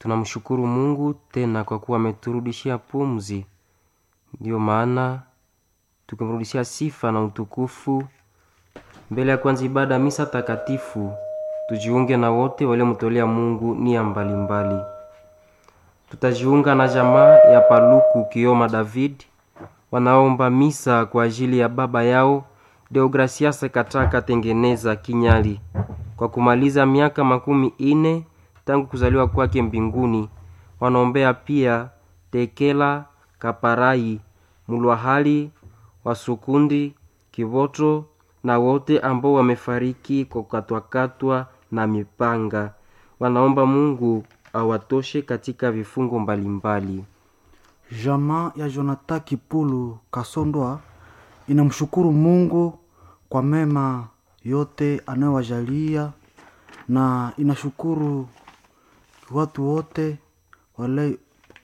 Tunamshukuru Mungu tena kwa kuwa ameturudishia pumzi. Ndiyo maana tukimrudishia sifa na utukufu mbele ya kwanza ibada ya misa takatifu, tujiunge na wote waliomtolea Mungu nia mbalimbali. Tutajiunga na jamaa ya Paluku Kioma David wanaomba misa kwa ajili ya baba yao Deogracias Kataka Tengeneza Kinyali kwa kumaliza miaka makumi ine tangu kuzaliwa kwake mbinguni. Wanaombea pia Tekela Kaparai Mulwahali Wasukundi Kivoto na wote ambao wamefariki kwa kukatwakatwa na mipanga. Wanaomba Mungu awatoshe katika vifungo mbalimbali. Jamaa ya Jonathan Kipulu Kasondwa inamshukuru Mungu kwa mema yote anayowajalia na inashukuru watu wote wale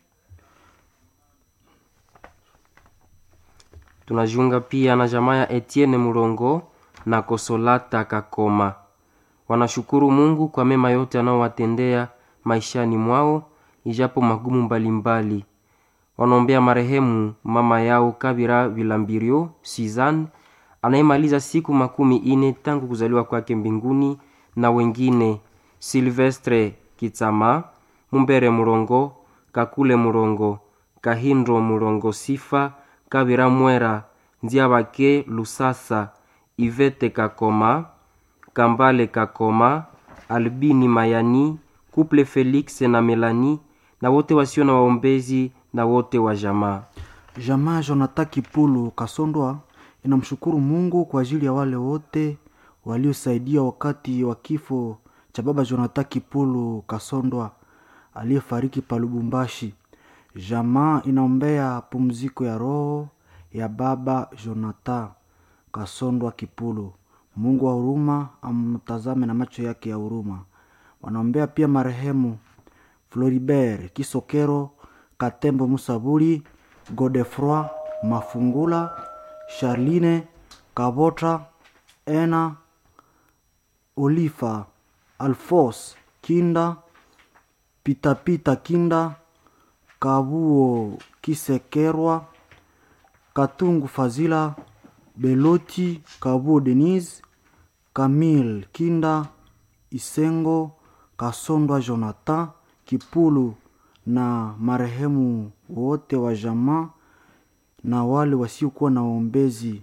Tunajiunga pia na jamaa ya Etienne Mulongo na Kosolata Kakoma. Wanashukuru Mungu kwa mema yote anaowatendea maishani mwao ijapo magumu mbalimbali. Wanaombea marehemu mama yao Kabira Vilambirio Suzanne anayemaliza siku makumi ine tangu kuzaliwa kwake mbinguni na wengine Silvestre Kitsama, Mumbere Murongo, Kakule Murongo, Kahindro Murongo Sifa, Kabira Mwera, Nziabake Lusasa, Ivete Kakoma, Kambale Kakoma, Albini Mayani, Kuple Felix na Melani na wote wasio na waombezi na wote wa jamaa. jamaa ya Jonathan Kipulu Kasondwa inamshukuru Mungu kwa ajili ya wale wote waliosaidia wakati wa kifo cha baba Jonathan Kipulu Kasondwa aliyefariki pa Lubumbashi. Jamaa inaombea pumziko ya roho ya baba Jonathan Kasondwa Kipulu. Mungu wa huruma amtazame na macho yake ya huruma. Wanaombea pia marehemu Floribert Kisokero, Katembo Musaburi, Godefroi Mafungula, Charline Kabota, Ena Olifa, Alfos Kinda, Pitapita Kinda, Kabuo Kisekerwa, Katungu Fazila, Beloti Kabuo Denise, Camille Kinda, Isengo Kasondwa Jonathan Kipulu na marehemu wote wa jamaa na wale wasiokuwa na waombezi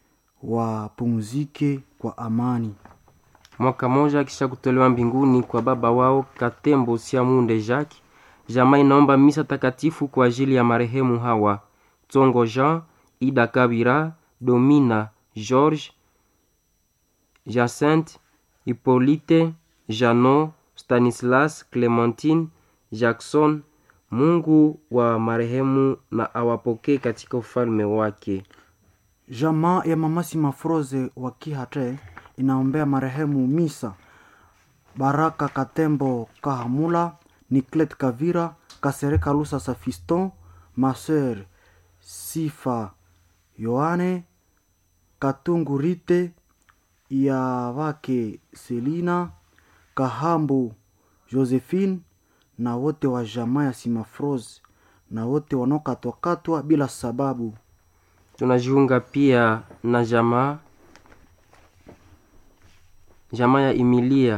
wapumzike kwa amani. Mwaka moja kisha kutolewa mbinguni kwa baba wao Katembo Siamunde Jacques, jamaa inaomba misa takatifu kwa ajili ya marehemu hawa Tsongo Jean, Ida Kabira, Domina George, Jacinthe, Hippolyte, Jano, Stanislas, Clementine, Jackson. Mungu wa marehemu na awapokee katika ufalme wake. Jamaa ya mamasi Mafroze wa Kihate inaombea marehemu Misa Baraka Katembo Kahamula, Niklet Kavira, Kasereka Lusa Safiston, Maser Sifa Yohane, Katungu Rite, Yavake Selina, Kahambu Josephine na wote wa jamaa ya Simafroze na wote wanaokatwakatwa bila sababu. Tunajiunga pia na jamaa jamaa ya Emilia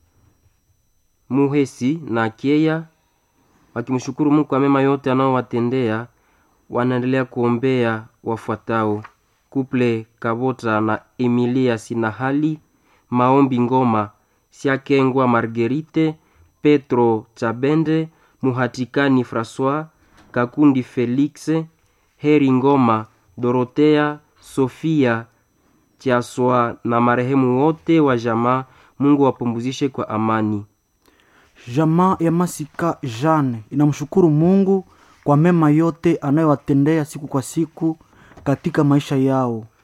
Muhesi na Keya wakimshukuru Mungu kwa mema yote anaowatendea. Wanaendelea kuombea wafuatao: Kuple Kabota na Emilia Sinahali, Maombi Ngoma, Siakengwa Margerite, Petro Chabende, Muhatikani Francois, Kakundi Felix, Heri Ngoma, Dorotea, Sofia Chiaswa na marehemu wote wa jamaa. Mungu wapumzishe kwa amani. Jamaa ya Masika Jeanne inamshukuru Mungu kwa mema yote anayowatendea siku kwa siku katika maisha yao.